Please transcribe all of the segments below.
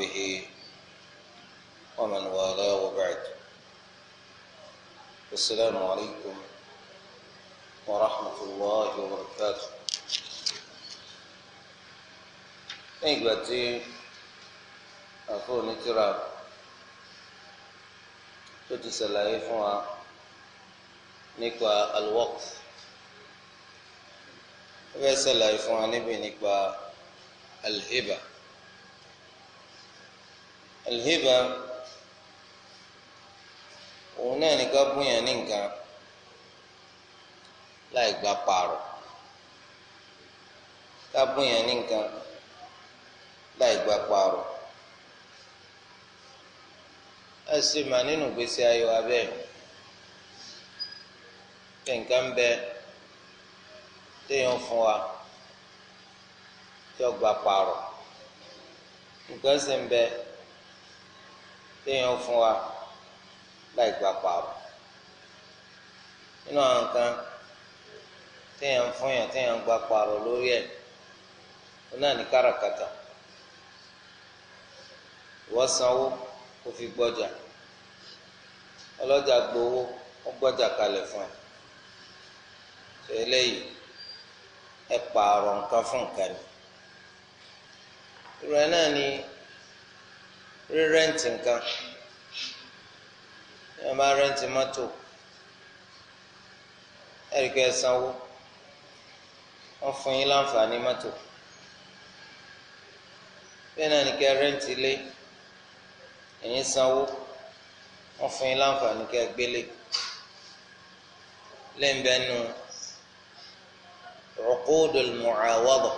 وصحبه ومن والاه وبعد السلام عليكم ورحمة الله وبركاته nígbà tí àfọ onítìrà tó ti ṣàlàyé fún wa nípa alwaqf ó fẹ́ ṣàlàyé fún wa níbi nípa alhiba alhiba òun náà ní ká bóyá ní nǹkan láì gba pààrọ̀ ká bóyá ní nǹkan láì gba pààrọ̀ ẹ sì mà nínú gbèsè ayọ̀ abẹ́ pé nǹkan bẹ téèyàn fún wa tí ó gba pààrọ̀ nǹkan sì ń bẹ téèyàn fún wa láì gba pààrọ̀ nínú àwọn nǹkan téèyàn fún yàn téèyàn gba pààrọ̀ lórí ẹ̀ ó náà ní káràkátà ìwọ sanwó kó fi gbọ́jà ọlọ́jà gbowó ó gbọ́jà kalẹ̀ fún ẹ ṣe eléyìí ẹ pààrọ̀ nǹkan fún nǹkan ni irú ẹ náà ni rírẹ́ǹtì nǹkan ẹ máa rẹ́ǹtì mọ́tò ẹ̀ríkẹ́ sanwó wọ́n fún yín láǹfààní mọ́tò bẹ́ẹ̀ náà ni kẹ́ rẹ́ǹtì ilé ẹ̀yin sanwó wọ́n fún yín láǹfààní kẹ́ gbélé lẹ́ńbẹ́nu uqudul mu'awada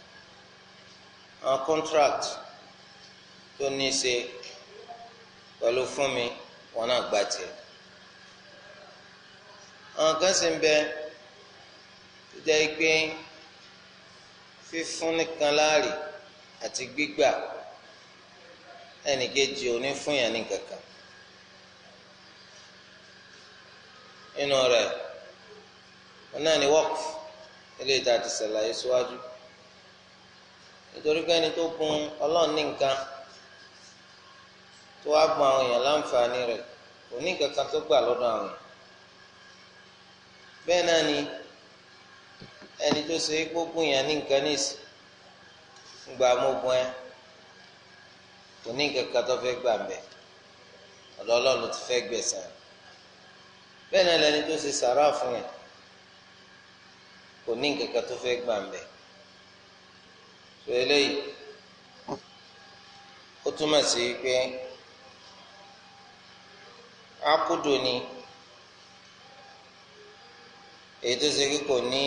àwọn contract tó ní í ṣe pẹ̀lú fún mi wọn náà gbà tiẹ̀ àwọn kan sì ń bẹ tó jẹ́ pé fífún nìkan láàrì àti gbígbà ẹnìkejì òní fún yàn ní kankan nínú rẹ̀ wọn náà ní wọ́ọ̀kì ilé ìta ti ṣàlàyé síwájú nítorí pé ẹni tó gun ọlọ́run ní nǹkan tó wá gun àwọn èèyàn láǹfààní rẹ̀ kò ní kankan tó gbà lọ́dọ̀ àwọn èèyàn bẹ́ẹ̀ náà ni ẹni tó ṣe gbógun yàn ní nǹkan níìsì gba amógun ẹ kò ní kankan tó fẹ́ gbà mbẹ ọ̀dọ̀ Ọlọ́run ti fẹ́ gbẹ̀san bẹ́ẹ̀ náà lẹni tó ṣe sàrà fún yàn kò ní kankan tó fẹ́ gbà mbẹ tó eléyìí ó túmọ̀ sí pé akudo ni èyí tó ṣe kíkò ní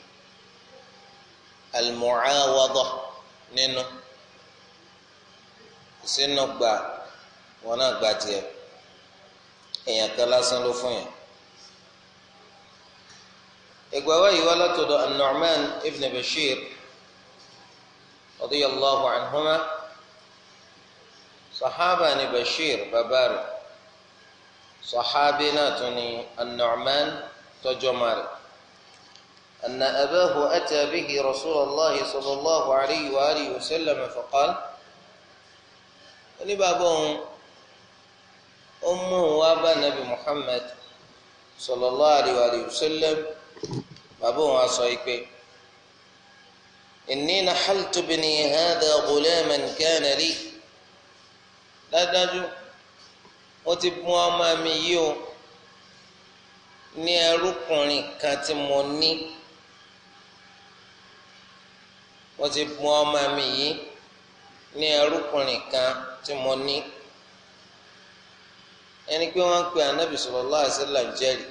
al-mu'awada nínú sínú gbà wọn náà gba tiẹ̀ èèyàn kan lásán ló fún yẹn. ìgbà wa yìí wá látọ̀dọ̀ an-Nu'man ibn Bashir radiyallahu anhuma sahaba ni Bashir bàbá rẹ̀ sahabi náà tún ni an-Nu'man tọjọ́ mari. أن أباه أتى به رسول الله صلى الله عليه وآله وسلم فقال ní bàbá òun ó mú òun wá bá nàbì Muhammad sallallahu alayhi wa sallam bàbá òun á sọ pé inni nahaltu ibni hadha ghulaman kana li dájú mo ti mú ọmọ mi yìí o ní ẹrúkùnrin kan tí mo ní mo ti mú ọmọ mi yìí ní ẹrúkùnrin kan tí mo ní ẹni pé wọ́n ń pe anabi sallallahu alaihi wasallam jẹ́rìí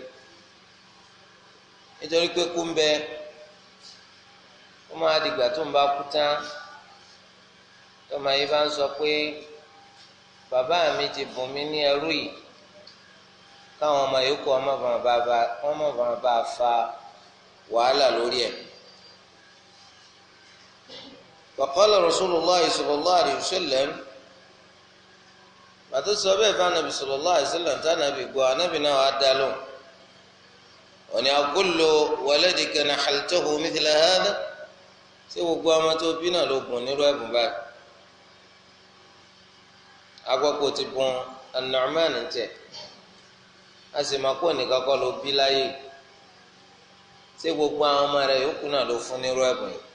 nítorí pé kú ń bẹ ó máa dìgbà tó ń bá kú tán tọmọ yìí bá ń sọ pé bàbá mi ti bùn mí ní ẹrú yìí káwọn ọmọ yòókù ọmọ bàbá bá fa wàhálà lórí ẹ̀. وقال رسول الله صلى الله عليه وسلم pàtó sọ bẹ́ẹ̀ fún anabi sallallahu alaihi wasallam tí anabi gbọ́ anabi náà wà dá lóhùn òní akullu waladika nahaltahu mithla hadha ṣé gbogbo ọmọ tó bí náà ló gùn nírú ẹ̀bùn báyìí agbọ́pọ̀ ti bùn An-Nu'man tẹ̀ a sì máa kó nìkan kọ́ ló bí láyé ṣé gbogbo àwọn ọmọ rẹ̀ yòókù náà ló fún nírú ẹ̀bùn yìí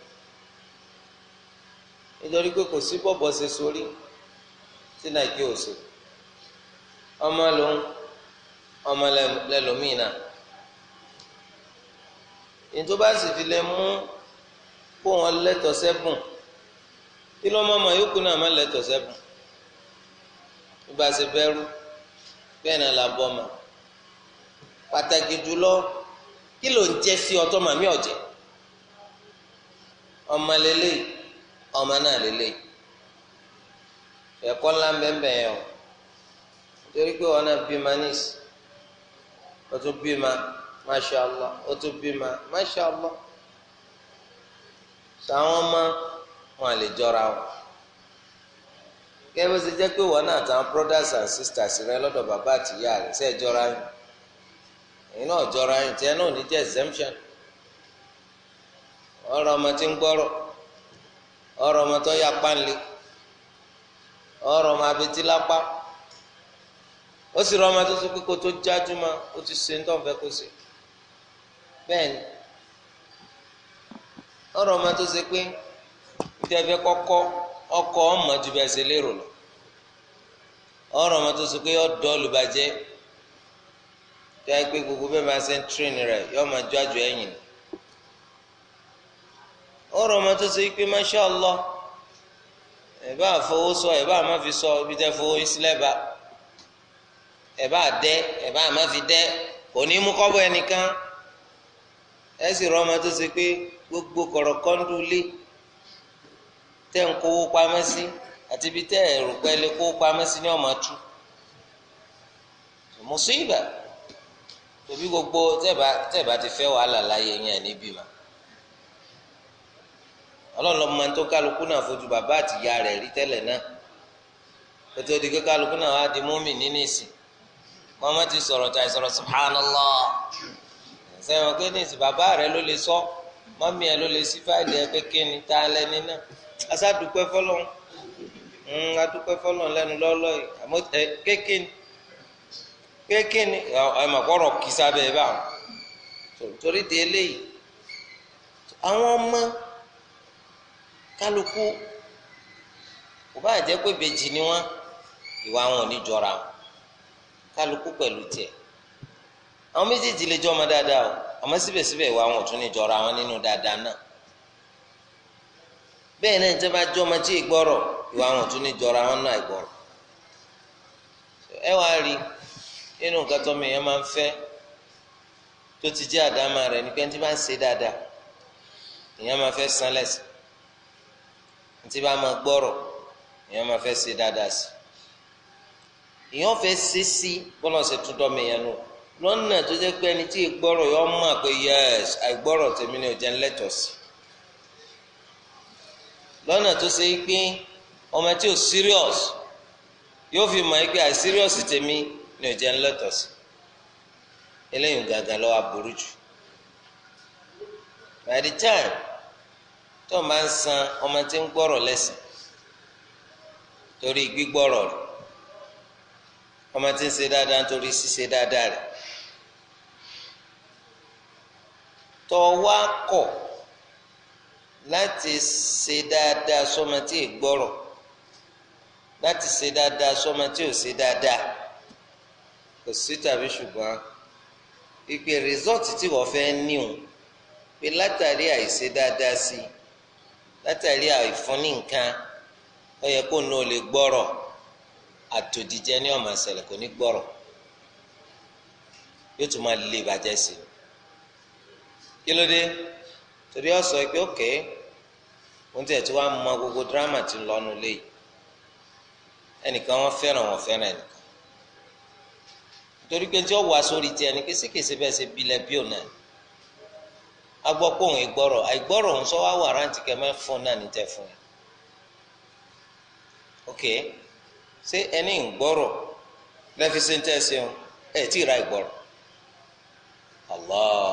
nítorí pé kò sí bọ́bọ̀ ṣe sórí tí nàìjíríà ò sí ọmọ ló ń ọmọ lẹlòmíì náà ètò bá sì fi lè mú kó wọn lẹ́tọ̀ sẹ́bùn kí ló mọ̀ ọmọ yòókù náà má lẹ́tọ̀ sẹ́bùn nígbà tí bẹ́rù bẹ́ẹ̀ náà la bọ́ ma pàtàkì jùlọ kí ló ń jẹ́ sí ọtọ́ màmí ọ̀jẹ̀ ọmọ lélẹ́yìí ọmọ náà lélẹ́yìí ẹ̀kọ́ ńlá bẹ́ẹ̀ yẹn o nítorí pé wọn náà bí ma níìsì ó tún bí ma masha allah ó tún bí ma masha allah sàwọn ọmọ wọn lè jọra wọn kẹ́ẹ́ bó ṣe jẹ́ pé wọn náà tàwọn brothers and sisters rẹ lọ́dọ̀ bàbá àtìyá rẹ ṣe é jọra yín èyí náà jọra yín tiẹ̀ náà ò ní jẹ́ exemption ọ̀rọ̀ ọmọ tí ń gbọ́rọ̀ ọ̀rọ̀ ọmọ tó yá pánlé ọ̀rọ̀ ọmọ abetí lápá ó sì rọ ọmọ tó tó kókó tó jájú ma ó ti ṣe nítorí fẹ́ kó ṣe bẹ́ẹ̀ ni ọ̀rọ̀ ọmọ tó ṣe pé níta fẹ́ kọ́kọ́ ọkọ̀ ọmọ ju bẹ́ẹ̀ ṣe lérò lọ ọ̀rọ̀ ọmọ tó ṣe pé ọ̀dọ́ olùbàjẹ́ tó yẹ pé gbogbo bẹ́ẹ̀ máa ṣe ń tírìn rẹ̀ yóò máa jájú ẹ̀yìn ọ̀rọ̀ ọmọ tó ṣe pé masha Allah ẹ̀ bá fowó sọ ẹ̀ bá má fi sọ ibi tẹ́ fowó ìsílẹ̀ bá ẹ bá dẹ ẹ bá má fi dẹ kò ní mú kọ́bọ̀ ẹnìkan ẹ sì rọ ọmọ tó ṣe pé gbogbo kọ̀rọ̀kọ́ndù lé tẹ́ ń kówó pamọ́ sí àti ibi tẹ́ ẹ̀rù pẹ́ lé kówó pamọ́ sí ní ọmọ tú mùsíbà tòbí gbogbo tẹ́ẹ̀bá tẹ́ẹ̀bá ti fẹ́ wàhálà láyé yẹn níbí ma ọlọ́run máa ń tó kálukú náà fojú bàbá àti ìyá rẹ̀ rí tẹ́lẹ̀ náà ètò ìdíkẹ́ kálukú náà wá di mọ́mì nínú ìsìn wọn má ti sọ̀rọ̀ tó àìsọ̀rọ̀ subhanallah sẹ́wọ̀n pé ní ìsìn bàbá rẹ ló lè sọ mọ́mí ẹ ló lè sí fáìlì ẹ kékeré ní tá a lẹ́ni náà asádùpẹ́ fọlọ́n adúpẹ́ fọlọ́n lẹ́nu lọ́lọ́ yìí àmọ́ ẹ kékeré kékeré ẹ mọ̀ kọ́rọ̀ kì í sábẹ́ ẹ bá wọn torí di eléyìí àwọn ọmọ kálukú kò bá jẹ́ pé bèjì ni wọ́n ìwà wọn ò ní jọra wọn kálukú pẹ̀lú tiẹ̀ àwọn méjèèjì lè jọ ọmọ dáadáa o àmọ́ síbẹ̀síbẹ̀ ìwà wọn ò tún ní jọra wọn nínú dáadáa náà bẹ́ẹ̀ náà ìjọba jọ ọmọ tí ìgbọ́rọ̀ ìwà wọn ò tún ní jọra wọn náà ìgbọ́rọ̀ ẹ wá rí nínú nǹkan tó mi yẹn máa ń fẹ́ tó ti jẹ́ àdámà rẹ̀ ní pé tí bá ń ṣe dáadáa ìyẹn máa fẹ́ san lẹ́sìn tí bá máa gbọ́rọ̀ ìyẹn máa fẹ́ ṣe dáadáa sí i èèyàn fẹ́ ṣe sí bọ́lá ṣe tún dọ́ mi yẹn nù lọ́nà tó jẹ́ pé ẹni tí ìgbọ́rọ̀ yọ mọ̀ pé yẹ́s àìgbọ́rọ̀ tèmi ni ò jẹ́ ńlẹ́tọ̀ sí lọ́nà tó ṣe pé ọmọ tí ò serious yóò fi mọ̀ pé àìserious tèmi ni ò jẹ́ ńlẹ́tọ̀ sí eléyìí gàgà lọ́wọ́ aburú jù by the time tó máa ń san ọmọ tí ń gbọ́rọ̀ lẹ́sìn torí gbígbọ́rọ̀ rẹ̀ ọmọ tí ń ṣe dáadáa nítorí ṣíṣe dáadáa rẹ̀ tó wá kọ̀ láti ṣe dáadáa sọ́mọ tí ì gbọ́rọ̀ láti ṣe dáadáa sọ́mọ tí ò ṣe dáadáa kò sí tàbí ṣùgbọ́n ìpè rìsọ́ọ̀tì tí wọ́n fẹ́ níhùn pé látàrí àìṣe dáadáa sí látàrí àìfúnni nǹkan ó yẹ kó nù ó lè gbọ́rọ̀ àtòdìjẹ ní ọmọ àṣẹlẹ kò ní gbọ́rọ̀ yóò tún máa lé ìbàjẹ́ sí i kí ló dé torí ọ sọ pé òkè òun tiẹ̀ tí wàá mọ gbogbo dírámà tí ń lọ́nu léyìí ẹnìkan wọ́n fẹ́ràn wọ́n fẹ́ràn ẹnìkan nítorí pé tí ó wà sórí tiẹ̀ ní kéṣekéṣe bẹ́ẹ̀ ṣe bilẹ̀ bí òun náà a gbọ́ pé òun ìgbọ́rọ̀ àìgbọ́rọ̀ òun sọ wá wà rántí kẹ́mẹ́ fún náà ní tẹ́ fún yẹn ok ṣé ẹni ìgbọ́rọ̀ lẹ́fi ṣe ń tẹ́ ṣe ń ẹ̀ tí ì ra ìgbọ́rọ̀ allah